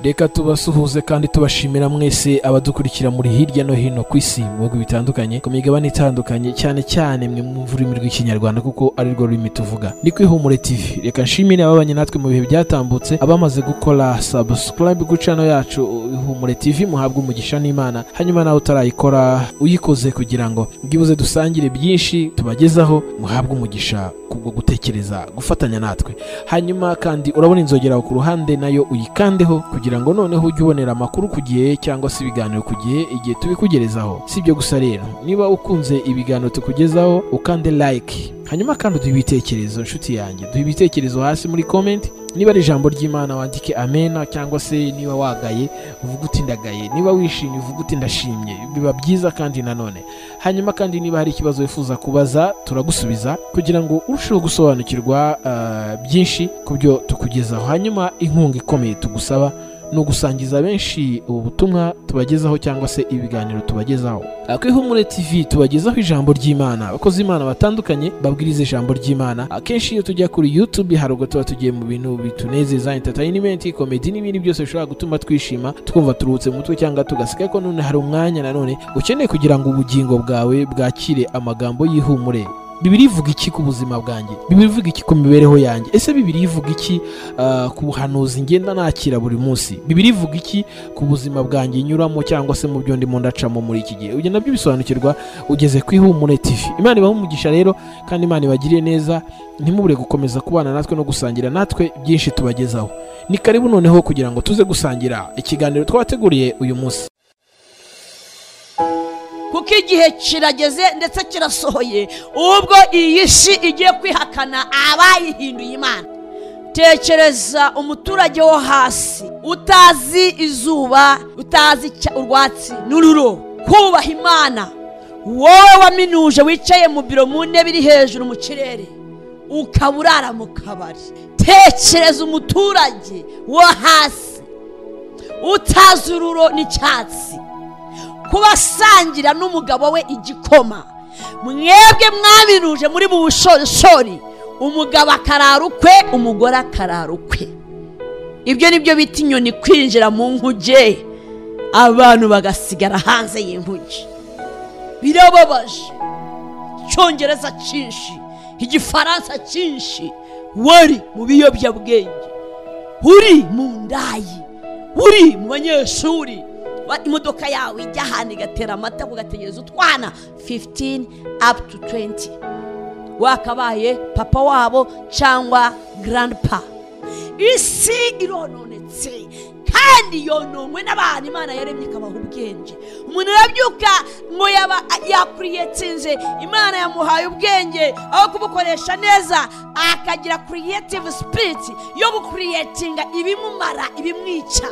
reka tubasuhuze kandi tubashimira mwese abadukurikira muri hirya no hino ku isi mu bihugu bitandukanye ku migabane itandukanye cyane cyane mwe mwumva ururimi rw'ikinyarwanda kuko ari rwo rurimi tuvuga ni ku ihumure tv reka nshimire ababanye natwe mu bihe byatambutse abamaze gukora subscribe ku channel yacu ihumure tv muhabwe umugisha n'imana hanyuma nawe utarayikora uyikoze kugira ngo bwibuze dusangire byinshi tubagezaho muhabwe umugisha kubwo gutekereza gufatanya natwe hanyuma kandi urabona inzogera aho ku ruhande nayo uyikandeho kugira ngo noneho ujye ubonera amakuru ku gihe cyangwa se ibiganiro ku gihe igihe tubikugerezaho si ibyo gusa rero niba ukunze ibiganiro tukugezaho ukande like hanyuma kandi uduhe ibitekerezo nshuti yanjye duhe ibitekerezo hasi muri comment niba ari ijambo ry'imana wandike amena cyangwa se niba wagaye uvuge uti ndagaye niba wishimye uvuge uti ndashimye biba byiza kandi nanone hanyuma kandi niba hari ikibazo wifuza kubaza turagusubiza kugira ngo urusheho gusobanukirwa ah, byinshi ku byo tukugezaho hanyuma inkunga ikomeye tugusaba ni ugusangiza benshi ubu butumwa tubagezaho cyangwa se ibiganiro tubagezaho Ah, ku ihumure tv tubagezaho ijambo ry'imana abakozi imana batandukanye babwiriza ijambo ry'imana akenshi iyo tujya kuri youtube hari ubwo tuba tugiye mu bintu bitunezeza entertainment komedi n'ibindi byose bishobora gutuma twishima twumva turuhutse mu mutwe cyangwa tugaseka ko none hari umwanya nanone ukeneye kugira ngo ubugingo bwawe bwakire amagambo y'ihumure bibiri ivuga iki ku buzima bwanjye bibiri ivuga iki ku mibereho yanjye ese bibiri ivuga iki ah, ku buhanuzi ngenda nakira buri munsi bibiri ivuga iki ku buzima bwanjye nyuramo cyangwa se mu byo ndimo ndacamo muri iki gihe ibyo nabyo bisobanukirwa ugeze ku ihumure tv imana ibaha umugisha rero kandi imana ibagiriye neza ntimubure gukomeza kubana natwe no gusangira natwe byinshi tubagezaho ni karibu noneho kugira ngo tuze gusangira ikiganiro twabateguriye uyu munsi kuko igihe kirageze ndetse kirasohoye ubwo iyi si igiye kwihakana abayihinduye imana tekereza umuturage wo hasi utazi izuba utazi icya- urwatsi n'ururo kubaha imana wowe waminuje wicaye mu biro mu ntebe iri hejuru mu kirere ukaba urara mu kabari tekereza umuturage wo hasi utazi ururo n'icyatsi kuba asangira n'umugabo we igikoma mwebwe mwabiruje muri mu bushorishori umugabo akarara ukwe umugore akarara ukwe ibyo ni byo bita inyoni kwinjira mu nkuge abantu bagasigara hanze y'inkuge birababaje icyongereza cyinshi igifaransa cyinshi wari mu biyobyabwenge uri mu ndayi uri mu banyeshuri Wa- imodoka yawe ijya ahantu igatera amata ugategereza utwana 15 up to 20 wakabaye papa wabo cyangwa grandpa isi irononetse kandi yononwe n'abantu imana yaremye ikabaha ubwenge umuntu arabyuka ngo yaba yakuriyetinze imana yamuhaye ubwenge aho kubukoresha neza akagira creative spirit yo gukuriyetinga ibimumara ibimwica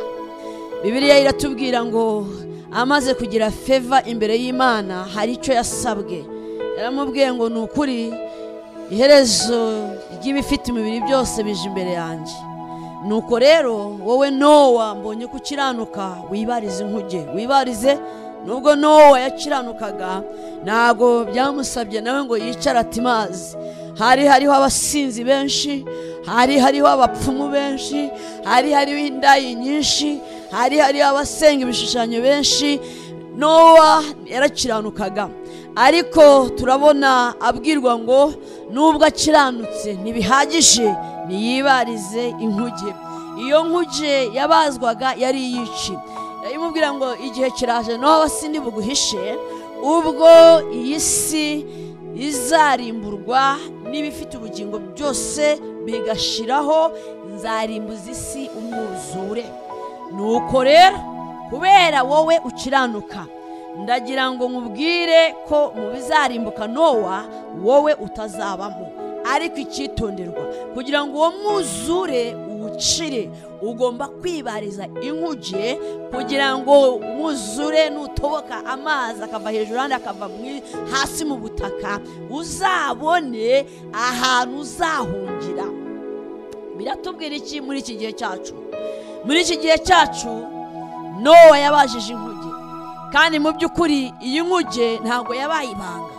bibiliya iratubwira ngo amaze kugira feva imbere y'imana hari icyo yasabwe yaramubwiye ngo ni ukuri iherezo ry'ibifite imibiri byose bije imbere yanjye nuko rero wowe nowa mbonye ko ukiranuka wibarize inkuge wibarize nubwo nowa yakiranukaga ntabwo byamusabye nawe ngo yicare ati mazi hari hariho abasinzi benshi hari hariho abapfumu benshi hari hariho indayi nyinshi hari hariho abasenga ibishushanyo benshi nowa yarakiranukaga ariko turabona abwirwa ngo nubwo akiranutse ntibihagije niyibarize inkuge iyo nkuge yabazwaga yari iy'iki imubwira ngo igihe kiraje nowa sindi buguhishe ubwo iyi si izarimburwa n'ibifite ubugingo byose bigashiraho nzarimbuza isi umwuzure nuko rero kubera wowe ukiranuka ndagira ngo nkubwire ko mu bizarimbuka nowa wowe utazabamo ariko icyitonderwa kugira ngo uwo mwuzure uwucire ugomba kwibariza inkuge kugira ngo umwuzure nutoboka amazi akava hejuru ahandi akava mu- hasi mu butaka uzabone ahantu uzahungira biratubwira iki muri iki gihe cyacu muri iki gihe cyacu nowa yabajije inkuge kandi mu by'ukuri iyi nkuge ntabwo yabaye ibanga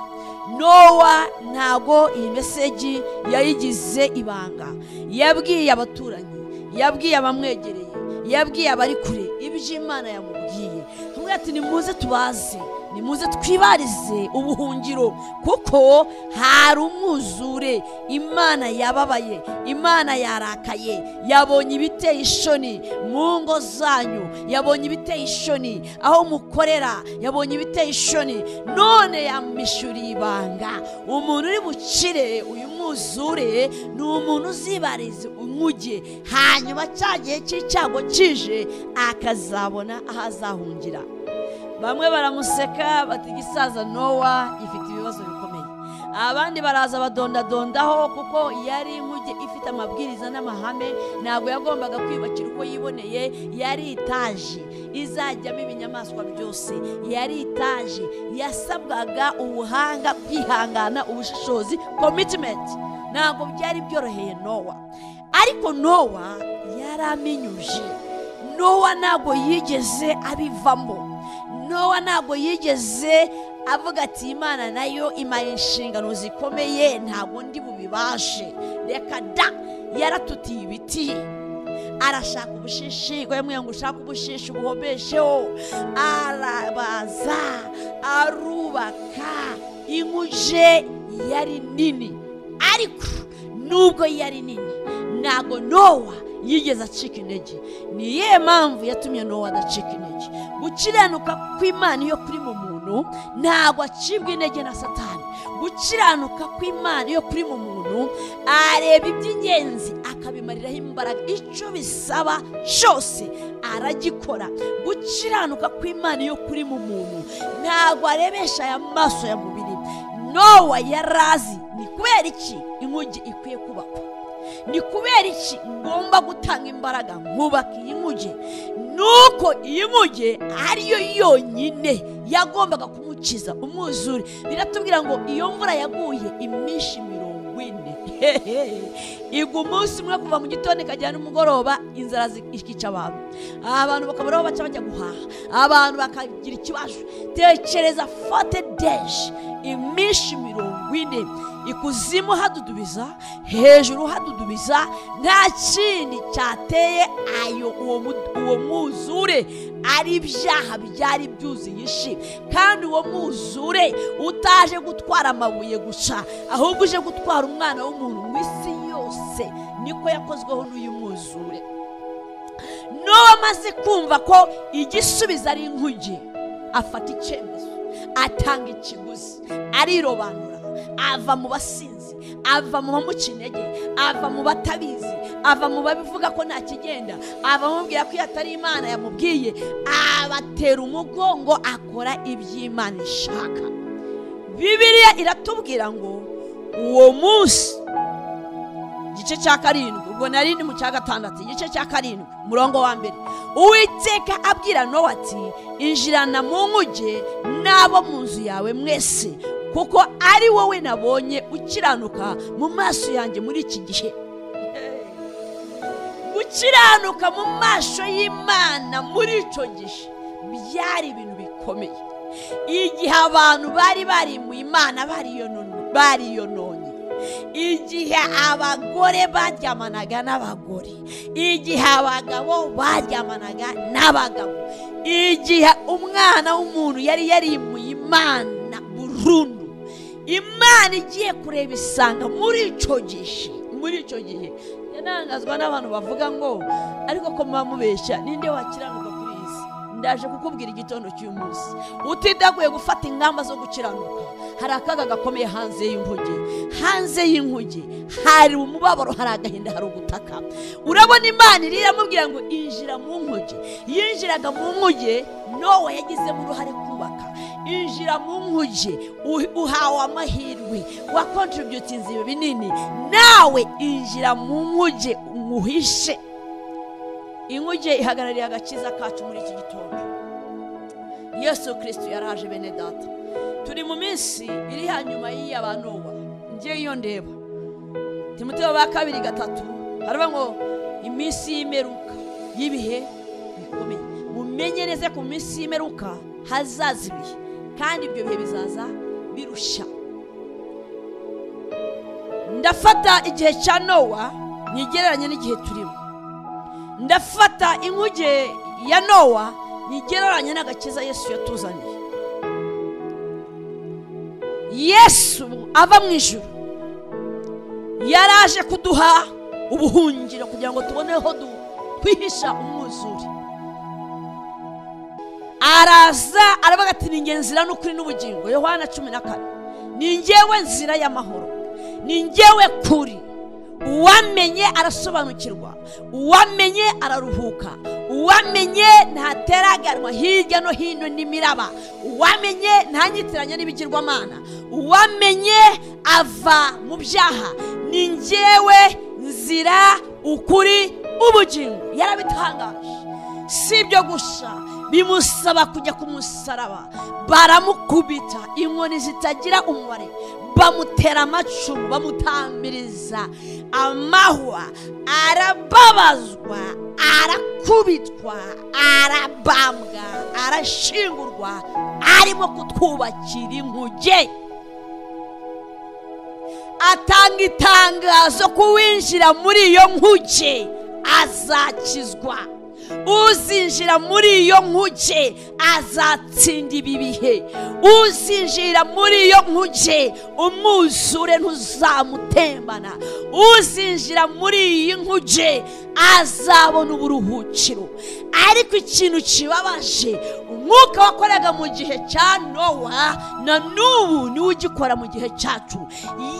nowa ntabwo iyi meseji yayigize ibanga yabwiye abaturanyi yabwiye abamwegereye yabwiye abari kure iby'imana yamubwiye hamwe ati nimuze tubaze nimuze twibarize ubuhungiro kuko hari umwuzure imana yababaye imana yarakaye yabonye ibiteye ishoni mu ngo zanyu yabonye ibiteye ishoni aho mukorera yabonye ibiteye ishoni none yamwishyuriye ibanga umuntu uri bucire uyu mwuzure ni umuntu uzibariza umugi hanyuma cya gihe cy'icyago kije akazabona aho azahungira bamwe baramuseka bati igisaza nowa ifite ibibazo bikomeye abandi baraza badondadondaho kuko yari inkuge ifite amabwiriza n'amahame ntabwo yagombaga kwiyubakira uko yiboneye yari itaje izajyamo ibinyamaswa byose yari itaje yasabwaga ubuhanga kwihangana ubushishozi komitimenti ntabwo byari byoroheye nowa ariko nowa yari aminyuje nowa ntabwo yigeze abivamo nowa ntabwo yigeze avuga ati imana nayo imara inshingano zikomeye ntabwo ndi bubibashe reka da yaratutiye ibiti arashaka ubushishi ngo yamwe ngo ushake ubushishi ubuhomesheho arabaza arubaka inkuje yari nini ariko nubwo yari nini ntabwo nowa yigeze acika intege ni iyihe mpamvu yatumye nowa adacika intege gukiranuka kw'imana iyo kuri mu muntu ntabwo acibwa intege na satani gukiranuka kw'imana iyo kuri mu muntu areba iby'ingenzi akabimariraho imbaraga icyo bisaba cyose aragikora gukiranuka kw'imana iyo kuri mu muntu ntabwo arebesha aya maso ya mubiri nowa yarazi ni kubera iki inkugi ikwiye kubakwa ni kubera iki ngomba gutanga imbaraga nkubaka iyi nguge nuko iyi nguge ariyo yonyine yagombaga kumukiza umwuzure biratubwira ngo iyo mvura yaguye iminshi mirongo ine hehe igwa umunsi umwe kuva mu gitondo ikagera n'umugoroba inzara zi- ikica abantu abantu bakaburaho baca bajya guhaha abantu bakagira ikibazo tekereza fote deje iminshi mirongo ine ikuzimu hadudubiza hejuru hadudubiza nta kindi cyateye ayo uwo mu- uwo mwuzure ari ibyaha byari byuzuye ishi kandi uwo mwuzure utaje gutwara amabuye gusa ahubwo uje gutwara umwana w'umuntu mu isi yose niko yakozweho n'uyu mwuzure n'uwo amaze kumva ko igisubizo ari inkuge afata icyemezo atanga ikiguzi arirobanura ava mu basinzi ava mu bamuca intege ava mu batabizi ava mu babivuga ko nta kigenda ava mu bamubwira ko iyo atari imana yamubwiye abatera umugongo akora iby'imana ishaka bibiliya iratubwira ngo uwo munsi igice cya karindwi ubwo na rindi mu cya gatandatu igice cya karindwi umurongo wa mbere uwiteka abwira nowa ati injirana mu nkuge n'abo mu nzu yawe mwese kuko ari wowe nabonye ukiranuka mu maso yanjye muri iki gihe gukiranuka mu maso y'imana muri icyo gihe byari ibintu bikomeye igihe abantu bari bari mu imana bariyonon- bariyononye igihe abagore baryamanaga n'abagore igihe abagabo baryamanaga n'abagabo igihe umwana w'umuntu yari yarimuye imana burundu imana igiye kureba isanga muri icyo gihe muri icyo gihe yanangazwa n'abantu bavuga ngo ariko ko muba mubeshya ninde wakiranuka kuri iyi si ndaje kukubwira igitondo cy'uyu munsi utidaguye gufata ingamba zo gukiranuka hari akaga gakomeye hanze y'inkuge hanze y'inkuge hari umubabaro hari agahinda hari ugutaka urabona imana iri iramubwira ngo injira mu nkuge yinjiraga mu nkuge nowa yagizemo uruhare kubaka injira mu nkuge u- uhawe amahirwe wakontributinze ibi binini nawe injira mu nkuge uhishe inkuge ihagarariye agakiza kacu muri iki gitondo yesu kirisito yaraje bene data turi mu minsi iri hanyuma y'iy'abanoba ngewe iyo ndeba timoteo ba kabiri gatatu haravuga ngo iminsi y'imeruka y'ibihe bikomeye mumenye neza ko mu minsi y'imeruka hazaza ibihe kandi ibyo bihe bizaza birushya ndafata igihe cya nowa ntigereranye n'igihe turimo ndafata inkuge ya nowa nyigereranya n'agakiza yesu yatuzaniye yesu ava mu ijoro yaraje kuduha ubuhungiro kugira ngo tubone aho du- twihisha umwuzure araza aravuga ati ni nge nzira n'ukuri n'ubugingo yohana cumi na kane ni ngewe nzira y'amahoro ni ngewe kuri uwamenye arasobanukirwa uwamenye araruhuka uwamenye ntateraganwa hirya no hino n'imiraba uwamenye ntanyitiranya n'ibigirwamana uwamenye ava mu byaha ni ngewe nzira ukuri ubugingo yarabitangaje si ibyo gusa bimusaba kujya ku musaraba baramukubita inkoni zitagira umubare bamutera amacumu bamutamiriza amahwa arababazwa arakubitwa arabambwa arashingurwa arimo kutwubakira inkuge atanga itangazo ko uwinjira muri iyo nkuge azakizwa uzinjira muri iyo nkuge azatsinda ibi bihe uzinjira muri iyo nkuge umwuzure ntuzamutembana uzinjira muri iyi nkuge azabona uburuhukiro ariko ikintu kibabaje umwuka wakoraga mu gihe cya nowa na n'ubu niwe ugikora mu gihe cyacu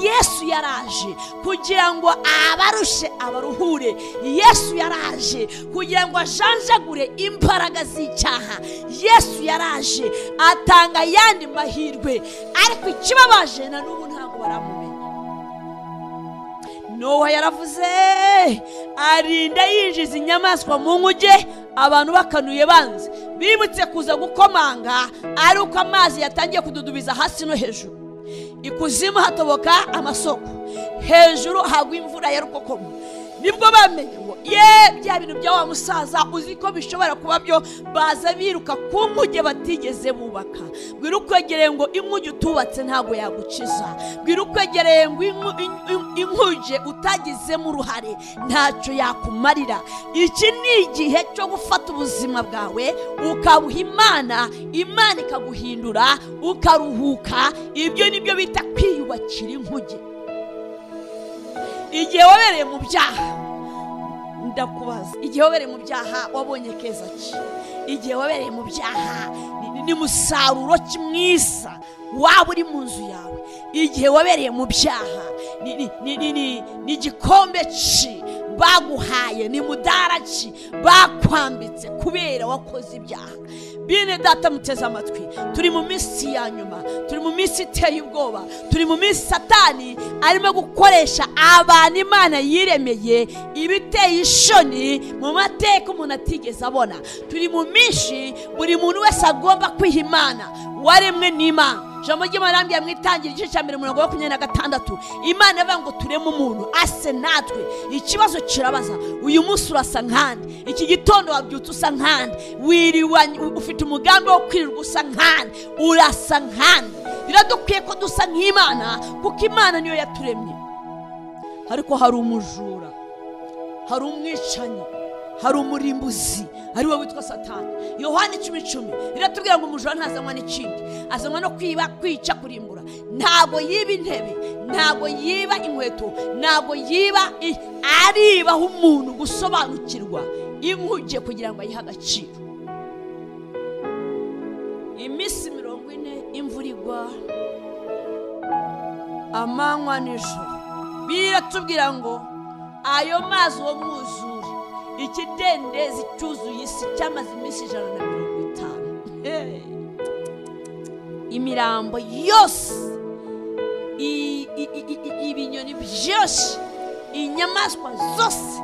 yesu yaraje kugira ngo abarushe abaruhure yesu yaraje kugira ngo ajanjagure imbaraga z'icyaha yesu yaraje atanga ayandi mahirwe ariko ikibabaje na n'ubu ntabwo baramumenya nowa yaravuze arinda yinjiza inyamaswa mu nkuge abantu bakanuye banze bibutse kuza gukomanga ari uko amazi yatangiye kududubiza hasi no hejuru ikuzimu hatoboka amasoko hejuru hagwa imvura ya rukokoma nibwo bamenye ngo ye bya bintu bya wa musaza uzi ko bishobora kuba byo baza biruka ku nkuge batigeze bubaka bwira ukwegereye ngo inkuge utubatse ntabwo yagukiza bwira ukwegereye ngo inku- in- in- inkuge utagizemo uruhare ntacyo yakumarira iki ni igihe cyo gufata ubuzima bwawe ukabuha imana imana ikaguhindura ukaruhuka ibyo ni byo bita kwiyubakira inkuge igihe wabereye mu byaha ndakubaza igihe wabereye mu byaha wabonye keza ki igihe wabereye mu byaha ni- ni musaruro ki mwiza waba uri mu nzu yawe igihe wabereye mu byaha ni- ni- ni- ni- ni- ni igikombe ki baguhaye ni mudara ki bakwambitse kubera wakoze ibyaha bene data muteze amatwi turi mu minsi ya nyuma turi mu minsi iteye ubwoba turi mu minsi satani arimo gukoresha abantu imana yiremeye ibiteye ishoni mu mateka umuntu atigeze abona turi mu minsi buri muntu wese agomba kwiha imana waremwe n'imana ijambo ry'imana rambwira mu itangira igice cya mbere umurongo wa makumyabiri na gatandatu imana ivuga ngo tureme umuntu ase natwe ikibazo kirabaza uyu munsi urasa nkande iki gitondo wabyutse usa nkande wiriwanye ufite umugambi wo kwirirwa usa nkande urasa nkande biradukwiye ko dusa nk'imana kuko imana niyo yaturemye ariko hari umujura hari umwicanyi hari umurimbuzi ari we witwa satani yohani icumi icumi riratubwira ngo umujura ntazanywa n'ikindi azanywa no kwiba kwica kurimbura ntabwo yiba intebe ntabwo yiba inkweto ntabwo yiba i- aribaho umuntu gusobanukirwa inkuge kugira ngo ayihe agaciro iminsi mirongo ine imvura igwa amanywa n'ijoro biratubwira ngo ayo mazi wo mwuzure ikidendezi cyuzuye isi cyamaze iminsi ijana na mirongo itanu Hey. imirambo yose i- i- i- i- i- ibinyoni byose inyamaswa zose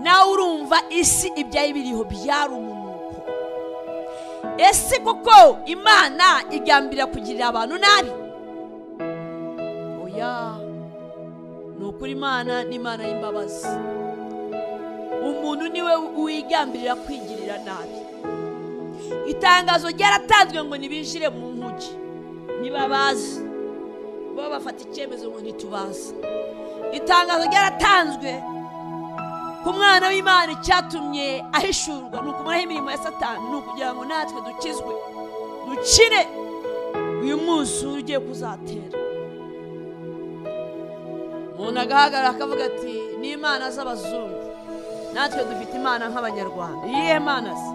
nawe urumva isi ibyari biriho byari umunuko ese koko imana igambirira kugirira abantu nabi oya ni ukuri imana ni imana y'imbabazi umuntu niwe wigambirira kwigirira nabi itangazo ryaratanzwe ngo ntibinjire mu nkuge ntibabazi bo bafata icyemezo ngo ntitubaze itangazo ryaratanzwe ku mwana w'imana icyatumye ahishurwa ni ukumaraho imirimo ya satani ni ukugira ngo natwe dukizwe dukire uyu mwuzure ugiye kuzatera umuntu agahagarara akavuga ati ni imana z'abazungu natwe dufite imana nk'abanyarwanda iyihe mana se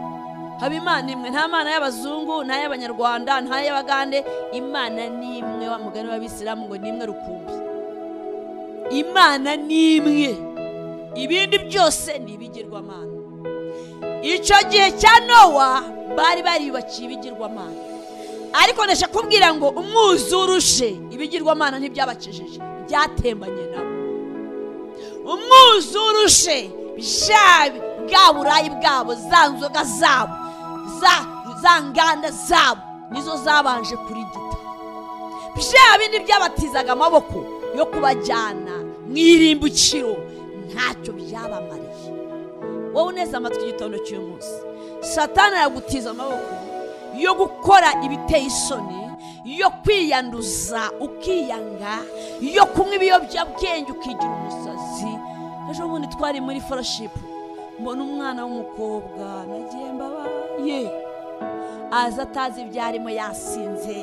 haba imana imwe nta mana y'abazungu nta y'abanyarwanda nta y'abagande imana ni imwe wa mugani w'abisilamu ngo ni imwe rukumbi imana ni imwe ibindi byose ni ibigirwamana icyo gihe cya nowa bari bariyubakiye ibigirwamana ariko ndashaka kubwira ngo umwuzure uje ibigirwamana ntibyabakijije byatembanye nabo umwuzure uje jabi bwa burayi bwabo za nzoga zabo za nganda zabo nizo zabanje kurigita bya bindi byabatizaga amaboko yo kubajyana mu irimbukiro ntacyo byabamariye wowe uneze amatwi igitondo cy'uyu munsi satana yagutiza amaboko yo gukora ibiteye isoni yo kwiyanduza ukiyanga yo kunywa ibiyobyabwenge ukigira umusazi ejo bundi twari muri foroshipu mbona umwana w'umukobwa nagiye mbabaye aza atazi ibyo arimo yasinze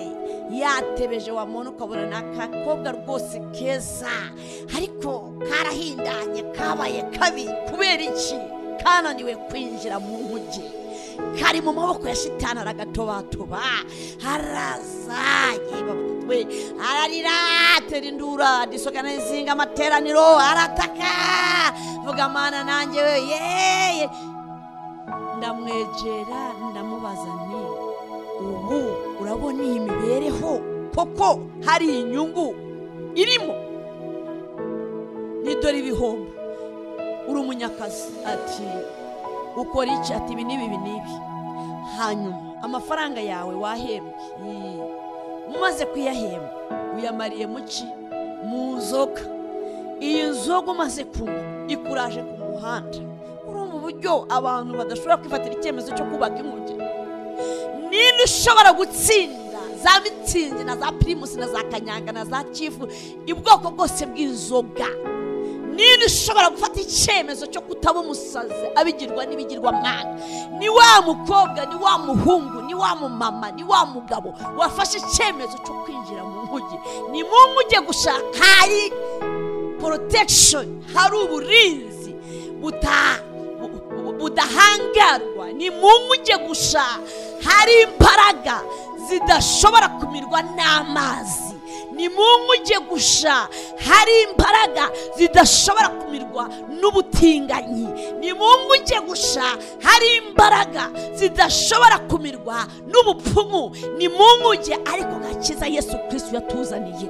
yatebeje wa muntu ukabona ni akakobwa rwose keza ariko karahindanye kabaye kabi kubera iki kananiwe kwinjira mu nkuge kari mu maboko ya shitani aragatomatoba araza yeba we ararira atera indura disogana izinga amateraniro arataka vuga mana nanjye we yeye ndamwegera ndamubaza nti ubu urabona iyi mibereho koko hari inyungu irimo nidore ibihombo uri umunyakazi ati ukora iki ati ibi n'ibi ibi n'ibi hanyuma amafaranga yawe wahembwe Yee. umaze kuyahembwa uyamariye mu ki mu nzoga iyi nzoga umaze kunywa ikuraje ku muhanda urumva uburyo abantu badashobora kwifatira icyemezo cyo kubaka inkuge niba ushobora gutsinda za mitsingi na za pirimusi na za kanyanga na za kifu ubwoko bwose bw'inzoga niba ushobora gufata icyemezo cyo kutaba umusazi abigirwa n'ibigirwamana ni wa mukobwa ni wa muhungu ni wa mumama ni wa mugabo wafashe icyemezo cyo kwinjira mu nkuge ni mu nkuge gushaka hari porotegishoni hari uburinzi buta- bu- bu- budahangarwa ni mu nkuge gusa hari imbaraga zidashobora kumirwa n'amazi ni mu nkuge gusa hari imbaraga zidashobora kumirwa n'ubutinganyi ni mu nkuge gusa hari imbaraga zidashobora kumirwa n'ubupfumu ni mu nkuge ariko gakiza yesu kirisitu yatuzaniye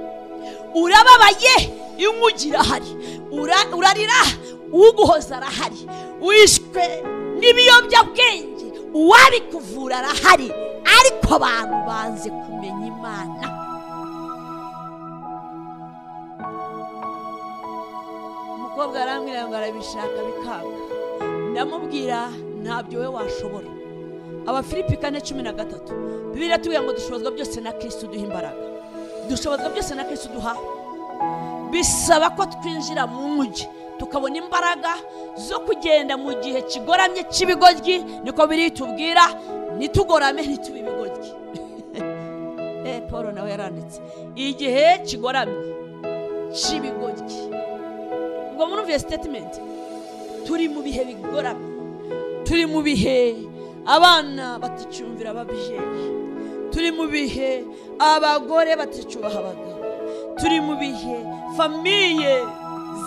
urababaye inkuge irahari Ura- urarira uguhoza arahari wishwe n'ibiyobyabwenge uwabikuvura arahari ariko abantu banze kumenya imana umukobwa arambwira ngo arabishaka bikanga ndamubwira ntabyo we washobora abafilipi kane cumi na gatatu bibiri iratubwira ngo dushobozwa byose na kirisitu duha imbaraga dushobozwa byose na kirisitu duha bisaba ko twinjira mu mujyi tukabona imbaraga zo kugenda mu gihe kigoramye cy'ibigoryi niko biri tubwira ntitugorame ntitube ibigoryi Eh, paul nawe yaranditse igihe kigoramye cy'ibigoryi ubwo murumviye sitetimenti turi mu bihe bigoramye turi mu bihe abana baticyumvira ababyeyi turi mu bihe abagore baticubaha abagabo turi mu bihe famiye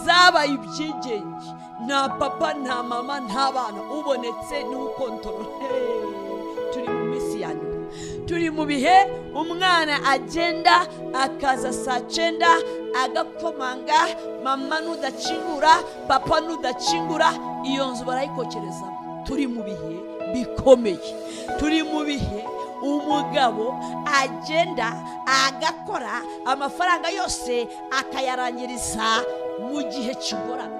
zabaye ibyigenge nta papa nta mama nta bana ubonetse n'ukontorore turi mu minsi ya nyuma turi mu bihe umwana agenda akaza saa cyenda agakomanga mama nudakingura papa nudakingura iyo nzu barayikokerezamo turi mu bihe bikomeye turi mu bihe umugabo agenda agakora amafaranga yose akayarangiriza mu gihe kigoramye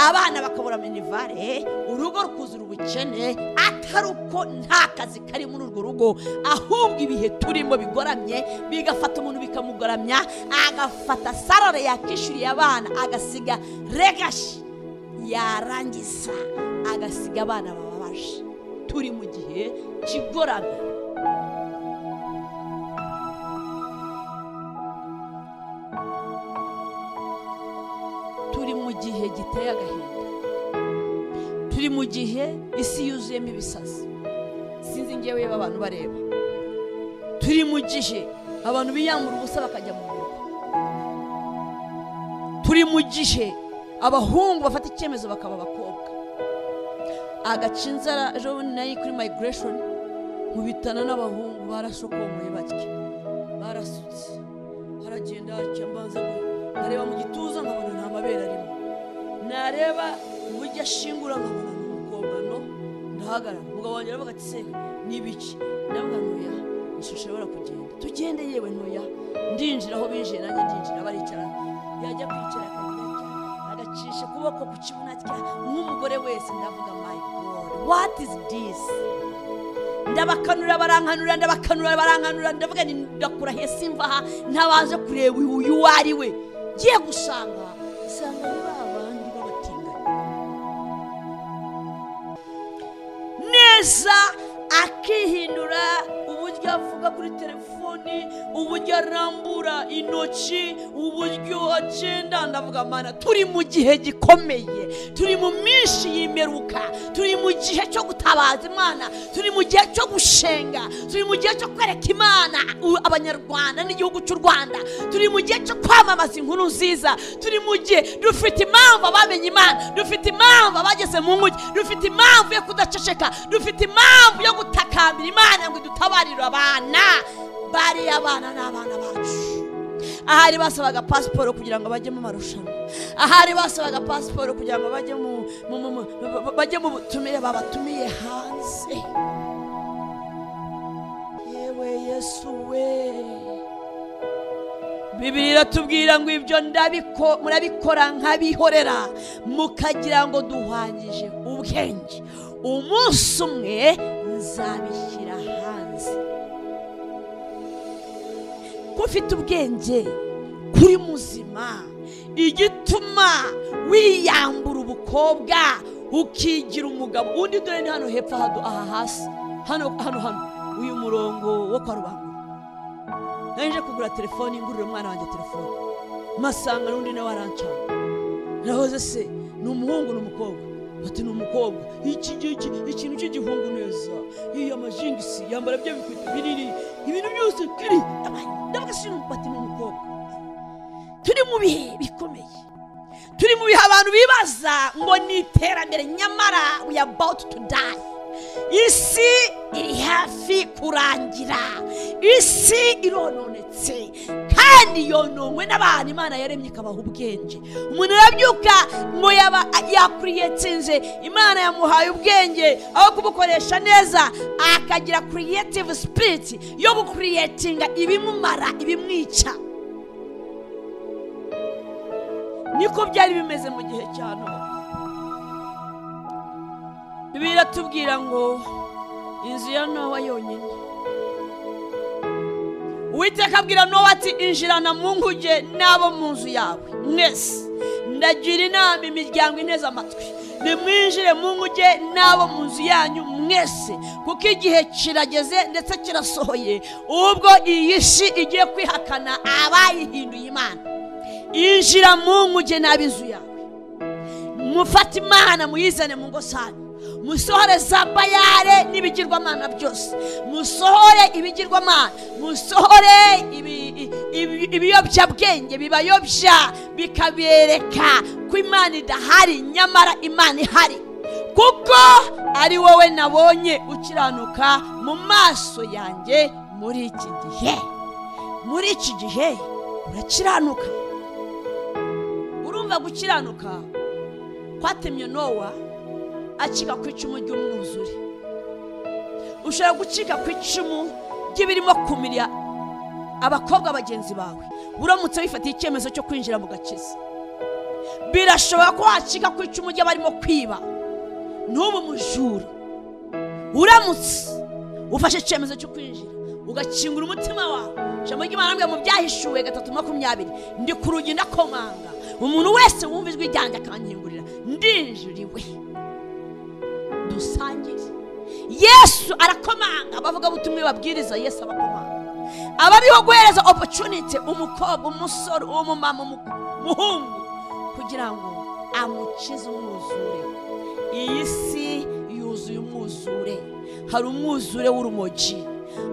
abana bakabura minivare urugo rukuzura ubukene atari uko nta kazi kari muri urwo rugo ahubwo ibihe turimo bigoramye bigafata umuntu bikamugoramya agafata sarare yakishyuriye abana agasiga regashi yarangiza agasiga abana bababaje turi mu gihe kigoramye turi mu gihe giteye agahinda turi mu gihe isi yuzuyemo ibisazi sinzi ngewe yewe abantu bareba turi mu gihe abantu biyambura ubusa bakajya mu bihugu turi mu gihe abahungu bafata icyemezo bakaba abakobwa agaca inzara ejo bundi nayo kuri migration mu bitana n'abahungu barashokomoye batya barasutse haragenda hacya mbanza ngo nkareba mu gituza nkabona nta mabere arimo nareba uburyo ashingura nkabona ni umukobwa no ndahagarara umugabo wanjye aravuga ati se ni ibiki ndavuga ntoya ishusho ibura kugenda tugende yewe ntoya ndinjira aho binjiye nanjye ndinjira baricara yajya kwicara akagira atya agacisha ukuboko ku kibuno atya nk'umugore wese ndavuga my god what is this ndabakanura barankanura ndabakanura barankanura ndavuga ni ndakura he simva aha ntabaje kureba uyu uwo ari we ngiye gusanga nsanga ari ba bandi b'abatinganyi neza akihindura uburyo avuga kuri telefoni uburyo arambura intoki uburyo agenda ndavuga mana turi mu gihe gikomeye turi mu minsi y'imperuka turi mu gihe cyo gutabaza imana turi mu gihe cyo gushenga turi mu gihe cyo kwereka imana u- abanyarwanda n'igihugu cy'u rwanda turi mu gihe cyo kwamamaza inkuru nziza turi mu gihe dufite impamvu abamenye imana dufite impamvu abageze mu nguge dufite impamvu yo kudaceceka dufite impamvu yo gutakambira imana ngo idutabarire abana bariya abana ni abana bacu ahari basabaga pasiporo kugira ngo bajye mu marushanwa ahari basabaga pasiporo kugira ngo bajye mu mu- mu- mu- ba- ba- bajye mu butumire babatumiye hanze yewe yesu we bibiri iratubwira ngo ibyo ndabiko- murabikora nk'abihorera mukagira ngo duhwanyije ubwenge umunsi umwe nzabishyira hanze ko ufite ubwenge kuri muzima igituma wiyambura ubukobwa ukigira umugabo undi dore ni hano hepfo hado aha hasi hano hano hano uyu murongo wo kwa rubangura naje kugura telefone ngurira umwana wanjye telefone masanga n'undi nawe arancana nahoze se ni umuhungu ni umukobwa bati ni umukobwa iki ngiki ikintu cy'igihungu neza iyo amajingisi yambara bya bikweto binini ibintu byose biri ndabaga si bati ni umukobwa turi mu bihe bikomeye turi mu bihe abantu bibaza ngo ni iterambere nyamara we are about to die isi iri hafi kurangira isi irononetse kandi yononwe n'abantu imana yaremye ikabaha ubwenge umuntu arabyuka ngo yaba yakuriyetinze imana yamuhaye ubwenge aho kubukoresha neza akagira creative spirit yo gukuriyetinga ibimumara ibimwica niko byari bimeze mu gihe cya nowa bibiliya iratubwira ngo inzu ya nowa yonyine uwiteka abwira nowa ati injirana mu nguge n'abo mu nzu yawe mwese ndagira inama imiryango ineza amatwi nimwinjire mu nguge n'abo mu nzu yanyu mwese kuko igihe kirageze ndetse kirasohoye ubwo iyi shi igiye kwihakana abayihinduye imana injira mu nguge n'ab'inzu yawe mufate imana muyizane mu ngo zanyu musohore za bayare n'ibigirwamana byose musohore ibigirwamana musohore ibi- i- ibi- ibiyobyabwenge bibayobya bikabereka ko imana idahari nyamara imana ihari kuko ari wowe nabonye ukiranuka mu maso yanjye muri iki gihe muri iki gihe urakiranuka urumva gukiranuka kwatemye nowa acika ku icumu ry'umwuzure ushobora gucika ku icumu ry'ibirimo kumirya abakobwa bagenzi bawe uramutse wifatiye icyemezo cyo kwinjira mu gakiza birashoboka ko wacika ku icumu ry'abarimo kwiba n'ubu mujura uramutse ufashe icyemezo cyo kwinjira ugakingura umutima wawe ijambo ry'imana rivuga mu byahishuwe gatatu makumyabiri ndi ku rugi ndakomanga umuntu wese wumva ijwi ryanjye akankingurira ndinjiriwe dusangire yesu arakomanga abavuga butumwe babwiriza yesu abakomanga abariho guhereza opportunity umukobwa umusore umumama umuhungu kugira ngo amukize umwuzure iyi si yuzuye umwuzure hari umwuzure w'urumogi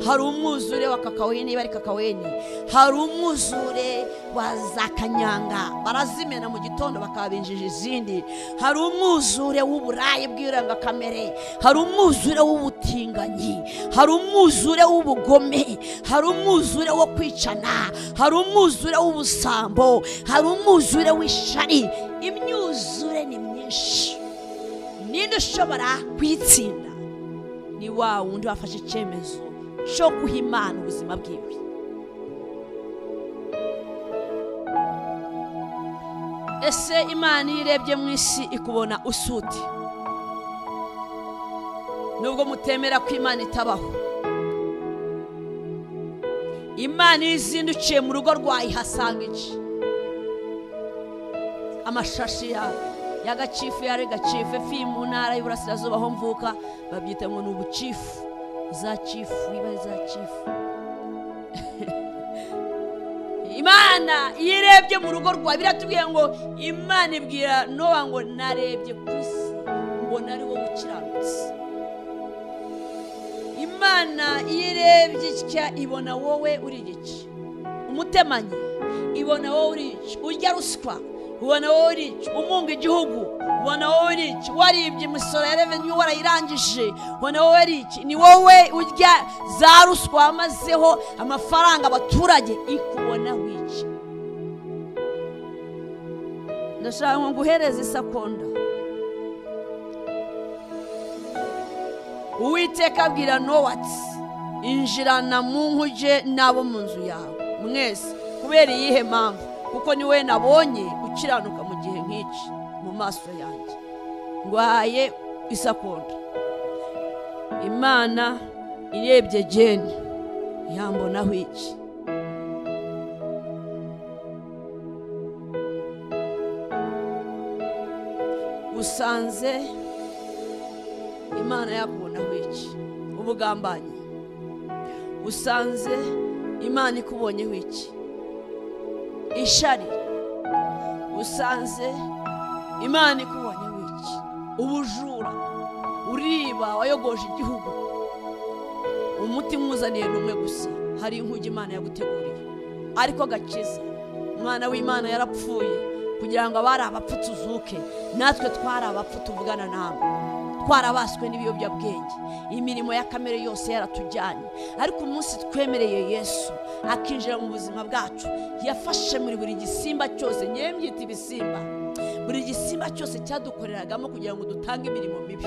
hari umwuzure wa kakawini niba ari kakawini hari umwuzure wa za kanyanga barazimena mu gitondo bakabinjije izindi hari umwuzure w'uburayi bw'irangakamere hari umwuzure w'ubutinganyi hari umwuzure w'ubugome hari umwuzure wo kwicana hari umwuzure w'ubusambo hari umwuzure w'ishari imyuzure ni myinshi ninde ushobora kuyitsinda ni wa wundi wafashe icyemezo cyo guha imana ubuzima bwiwe ese imana iyo irebye mu isi ikubona usuti nubwo mutemera ko imana itabaho imana iyo izindukiye mu rugo rwawe ihasanga iki amashashi yawe ya gacifu yari gacifu efi mu ntara y'uburasirazuba aho mvuka babyita ngo ni ubucifu za cifu iba za cifu imana iyo irebye mu rugo rwawe biratubwiye ngo imana ibwira nowa ngo narebye ku isi mbona ari wowe ukiranutse imana iyo irebye itya ibona wowe uri igice umutemanyi ibona wowe uri igice urya ruswa ubona wowe urica umunga igihugu ubona wowe urica waribye imisoro ya revenue warayirangije ubona wowe urica ni wowe urya za ruswa wamazeho amafaranga abaturage ikubona wica ndashaka ngo nguhereze isakonda uwiteka abwira nowatsi injirana mu nkuge n'abo mu nzu yawe mwese kubera iyihe mpamvu kuko ni we nabonye ukiranuka mu gihe nk'iki mu maso yanjye ngwaye isakonda imana irebye geni yambonaho iki usanze imana yakubonaho iki ubugambanyi usanze imana ikubonyeho iki ishari usanze imana ikubonye wiki ubujura uriba wayogoje igihugu umuti mwuzaniye ni umwe gusa hari inkuge imana yaguteguriye ariko agakiza umwana w'imana yarapfuye kugira ngo abari abapfu tuzuke natwe twari abapfu tuvugana nawe twarabaswe n'ibiyobyabwenge imirimo ya kamere yose yaratujyanye ariko umunsi twemereye yesu akinjira mu buzima bwacu yafashe muri buri gisimba cyose ngewe mbyita ibisimba buri gisimba cyose cyadukoreragamo kugira ngo dutange imirimo mibi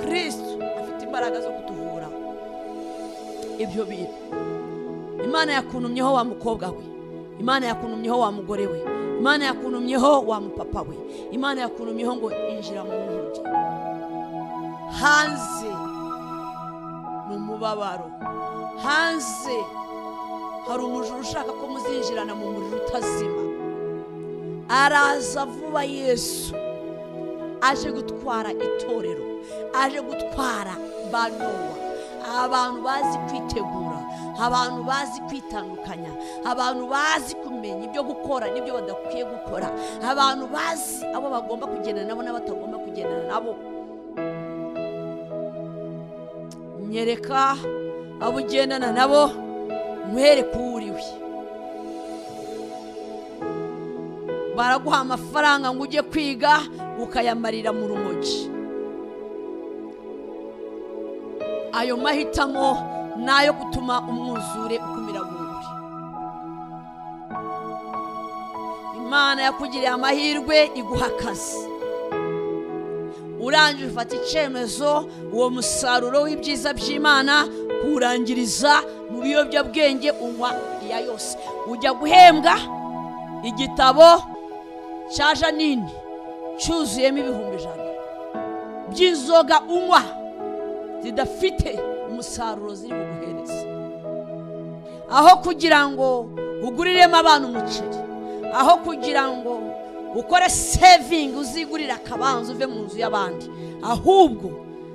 kirisitu afite imbaraga zo kutuvura ibyo bintu imana yakunumyeho wa mukobwa we imana yakunumyeho wa mugore we imana yakunumyeho wa mupapa we imana yakunumyeho ngo injira mu nkuge hanze ni umubabaro hanze hari umujura ushaka ko muzinjirana mu muriro utazima araza vuba yesu aje gutwara itorero aje gutwara banowa abantu bazi kwitegura abantu bazi kwitandukanya abantu bazi kumenya ibyo gukora n'ibyo badakwiye gukora abantu bazi abo bagomba kugendana nabo n'abatagomba kugendana nabo nyereka abo ugendana nabo nywere uwo uri we baraguha amafaranga ngo ujye kwiga ukayamarira mu rumogi ayo mahitamo ni ayo gutuma umwuzure ukumira buri imana yakugiriye amahirwe iguha akazi urangije ufata icyemezo uwo musaruro w'ibyiza by'imana kuwurangiriza mu biyobyabwenge unywa iya yose ujya guhembwa igitabo cya janine cyuzuyemo ibihumbi ijana by'inzoga unywa zidafite umusaruro ziri buguhereza aho kugira ngo uguriremo abana umuceri aho kugira ngo ukore sevingi uzigurire akabanza uve mu nzu y'abandi ahubwo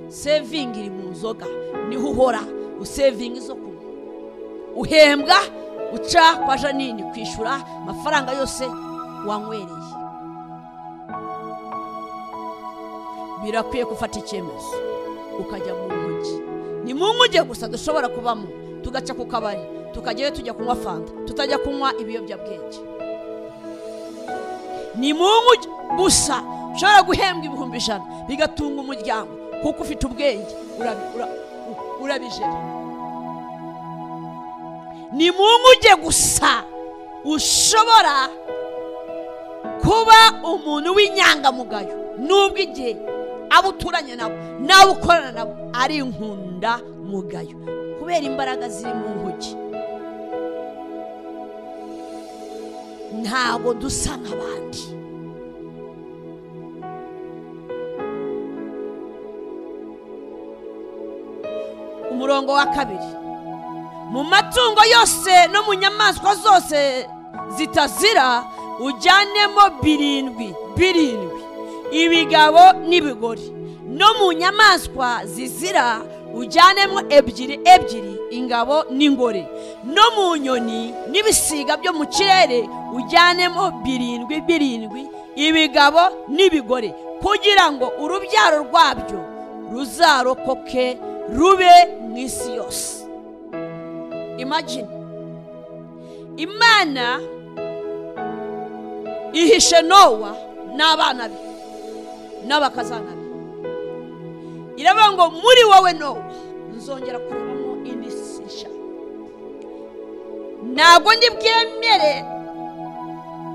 sevingi iri mu nzoga niho uhora usevinga izo kunywa uhembwa uca kwa janine kwishyura amafaranga yose wanywereye birakwiye gufata icyemezo ukajya mu mujyi ni mu mujyi gusa dushobora kubamo tugaca ku kabari tukajyayo tujya kunywa fanta tutajya kunywa ibiyobyabwenge ni mu mujyi gusa ushobora guhembwa ibihumbi ijana bigatunga umuryango kuko ufite ubwenge urabi- ura- u- urabijera ni mu mujyi gusa ushobora kuba umuntu w'inyangamugayo nubwo igihe abo uturanye nabo n'abo ukorana nabo ari inkundamugayo kubera imbaraga ziri mu ntoki ntabwo dusa nk'abandi umurongo wa kabiri mu matungo yose no mu nyamaswa zose zitazira ujyanemo birindwi birindwi ibigabo n'ibigori no mu nyamaswa zizira ujyanemo ebyiri ebyiri ingabo n'ingore no mu nyoni n'ibisiga byo mu kirere ujyanemo birindwi birindwi ibigabo n'ibigore kugira ngo urubyaro rwabyo ruzarokoke rube mu isi yose imagine imana ihishe nowa n'abana be n'abakazana be iravuga ngo muri wowe nowa nzongera kurebamo indi si nshya ntabwo ndi bwemere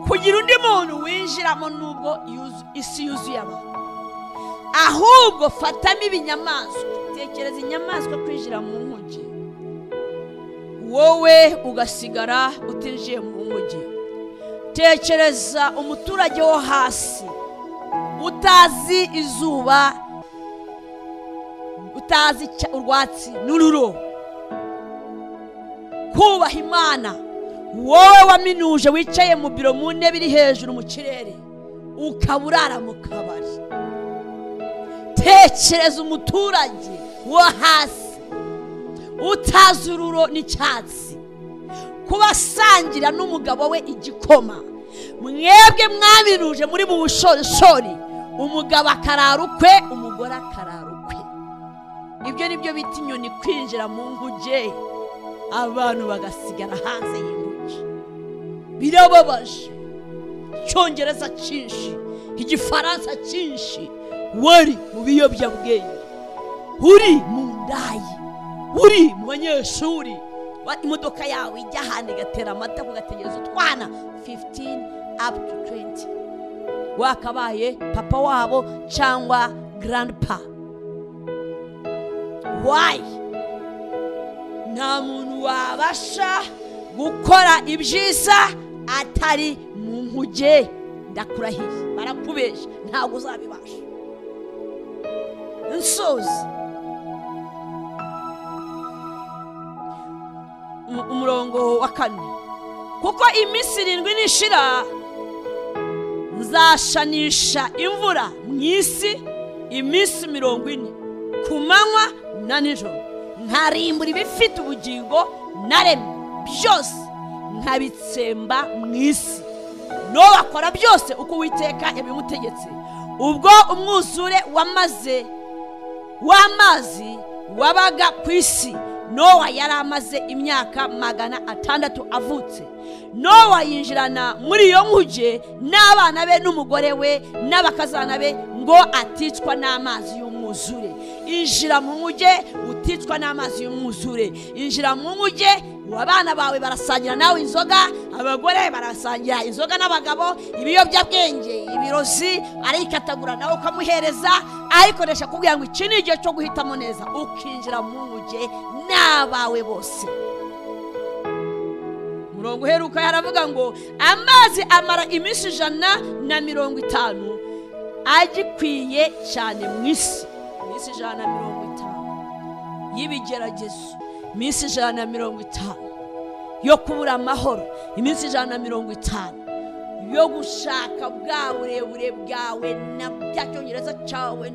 kugira undi muntu winjiramo n'ubwo yuzu- isi yuzuye abantu ahubwo fatamo ibinyamaswa tekereza inyamaswa kwinjira mu nkugi wowe ugasigara utinjiye mu mujyi tekereza umuturage wo hasi utazi izuba utazi icya- urwatsi n'ururo kubaha imana wowe waminuje wicaye mu biro mu ntebe iri hejuru mu kirere ukaba urara mu kabari tekereza umuturage wo hasi utazi ururo n'icyatsi kuba asangira n'umugabo we igikoma mwebwe mwabiruje muri mu bushorishori umugabo akarara ukwe umugore akarara ukwe ibyo ni byo bita inyoni kwinjira mu nguge abantu bagasigara hanze y'inguge birababaje icyongereza cyinshi igifaransa cyinshi wari mu biyobyabwenge uri mu ndayi uri mu banyeshuri wa- imodoka yawe ijya ahantu igatera amata ugategereza utwana 15 up to 20 wakabaye papa wabo cyangwa grandpa why nta muntu wabasha gukora ibyiza atari mu nkuge ndakurahiye barakubeshya ntabwo uzabibasha nsozi umu- umurongo wa kane kuko iminsi irindwi nishira nzashanisha imvura mu isi iminsi mirongo ine ku manywa na nijoro nkarimbura ibifite ubugingo naremye byose nkabitsemba mu isi n'ubakora byose uko uwiteka yabimutegetse ubwo umwuzure wamaze w'amazi wabaga ku isi nowa yari amaze imyaka magana atandatu avutse nowa yinjirana muri iyo nkuge n'abana be n'umugore we n'abakazana be ngo aticwa n'amazi y'umwuzure injira mu nkuge uticwa n'amazi y'umwuzure injira mu nkuge abana bawe barasangira nawe inzoga abagore barasangira inzoga n'abagabo ibiyobyabwenge ibirozi arayikatagura nawe ukamuhereza ayikoresha kugira ngo iki ni igihe cyo guhitamo neza ukinjira mu nkuge n'abawe bose umurongo uheruka yaravuga ngo amazi amara iminsi ijana na mirongo itanu agikwiye cyane mu isi iminsi ijana na mirongo itanu y'ibigeragezo iminsi ijana na mirongo itanu yo kubura amahoro iminsi ijana na mirongo itanu yo gushaka bwa burebure bwawe na bya cyongereza cyawe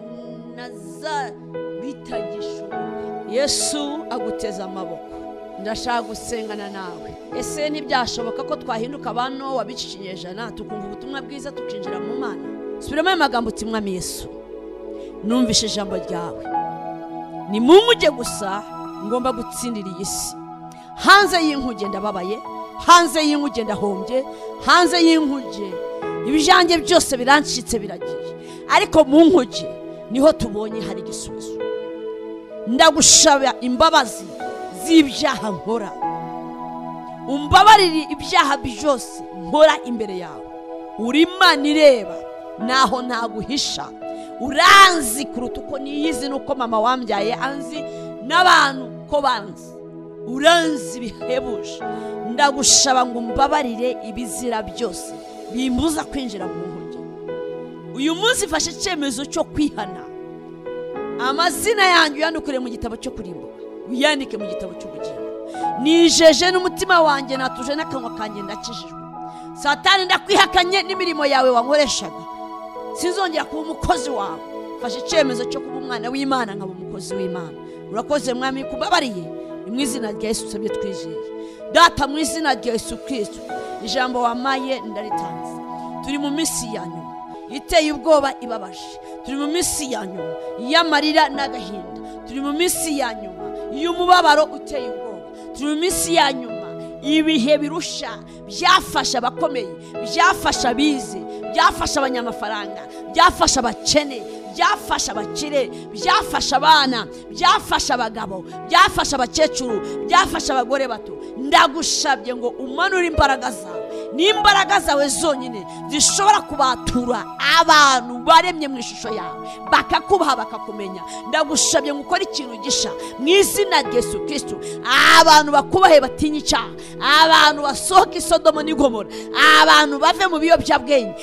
na za bitagishoboka yesu aguteze amaboko ndashaka gusengana nawe ese ntibyashoboka ko twahinduka bano wabica ikinyejana tukumva ubutumwa bwiza tukinjira mu mana subiramo ayo magambo uti mwami yesu numvishe ijambo ryawe ni mu nkuge gusa ngomba gutsindira iyi si hanze y'inkuge ndababaye hanze y'inkuge ndahombye hanze y'inkuge ibijange byose birancitse biragiye ariko mu nkuge niho tubonye hari igisubizo ndagushaba imbabazi z'ibyaha nkora umbabarire ibyaha byose nkora imbere yawe uri imana ireba naho ntaguhisha uranzi kuruta uko niyizi nuko mama wambyaye anzi n'abantu ko banzi uranzi bihebuje ndagushaba ngo umbabarire ibizira byose bimbuza kwinjira mu ntoki uyu munsi ifashe icyemezo cyo kwihana amazina yanjye uyandukure mu gitabo cyo kurimbuka uyandike mu gitabo cy'ubugingo nijeje n'umutima wanjye natuje n'akanwa kanjye ndakijijwe satani ndakwihakanye n'imirimo yawe wankoreshaga sinzongera kuba umukozi wawe mfashe icyemezo cyo kuba umwana w'imana nkaba umukozi w'imana urakoze mwami kubabariye ni mu izina rya yesu usabye twizeye data mu izina rya yesu kristo ijambo wamaye ndaritanze turi mu minsi ya nyuma iteye ubwoba ibabaje turi mu minsi ya nyuma y'amarira n'agahinda turi mu minsi ya nyuma y'umubabaro uteye ubwoba turi mu minsi ya nyuma ibihe birusha byafasha abakomeye byafasha abize byafasha abanyamafaranga byafasha abakene byafasha abakire byafasha abana byafasha abagabo byafasha abakecuru byafasha abagore bato ndagushabye ngo umanure imbaraga zawe n'imbaraga zawe zonyine zishobora kubatura abantu baremye mu ishusho yawe bakakubaha bakakumenya ndagushabye ngo ukore ikintu gisha mu izina rya yesu kristo abantu bakubahe batinye icyaha abantu basohoka isodomo n'igomora abantu bave mu biyobyabwenge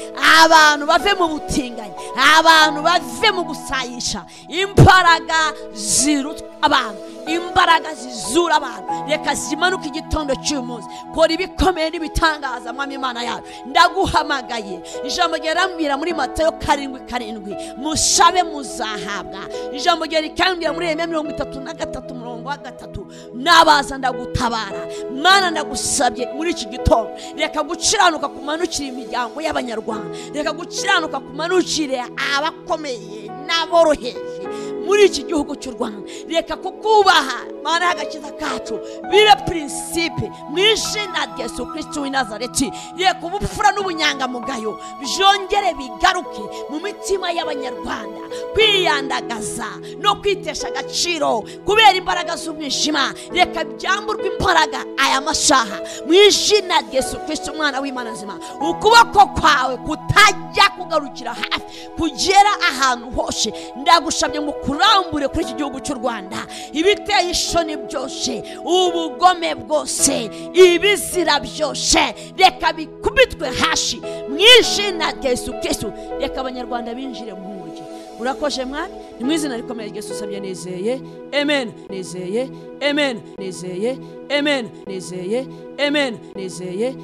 abantu bave mu butinganyi abantu bave mu gusayisha imbaraga ziruta abantu imbaraga zizura abantu reka zimanuke igitondo cy'uyu munsi kora ibikomeye n'ibitangaza mwami imana yawe ndaguhamagaye ijambo ryarambwira muri matayo karindwi karindwi mushabe muzahabwa ijambo rya rikambwira muri reme mirongo itatu na gatatu murongo wa gatatu nabaza ndagutabara mwana ndagusabye muri iki gitondo reka gukiranuka kumanukira imiryango y'abanyarwanda reka gukiranuka kumanukire abakomeye n'aboroheje muri iki gihugu cy'u rwanda reka kukubaha mana y'agakiza kacu bire prinsipe mu izina rya yesu kirisiti w'i nazareti reka ubupfura n'ubunyangamugayo byongere bigaruke mu mitima y'abanyarwanda kwiyandagaza no kwitesha agaciro kubera imbaraga z'umwijima reka byamburwe imbaraga aya mashaha mu izina rya yesu kirisiti umwana w'imana nzima ukuboko kwawe kutajya kugarukira hafi kugera ahantu hose ndagushabye ngo kurambure kuri iki gihugu cy'u rwanda ibiteye ishoni byose ubugome bwose ibizira byose reka bikubitwe hashi mu izina rya yesu kristo reka abanyarwanda binjire mu nkuge urakoje mwami ni mu izina rikomeye rya yesu usabye nizeye amen nizeye amen nizeye amen nizeye amen nizeye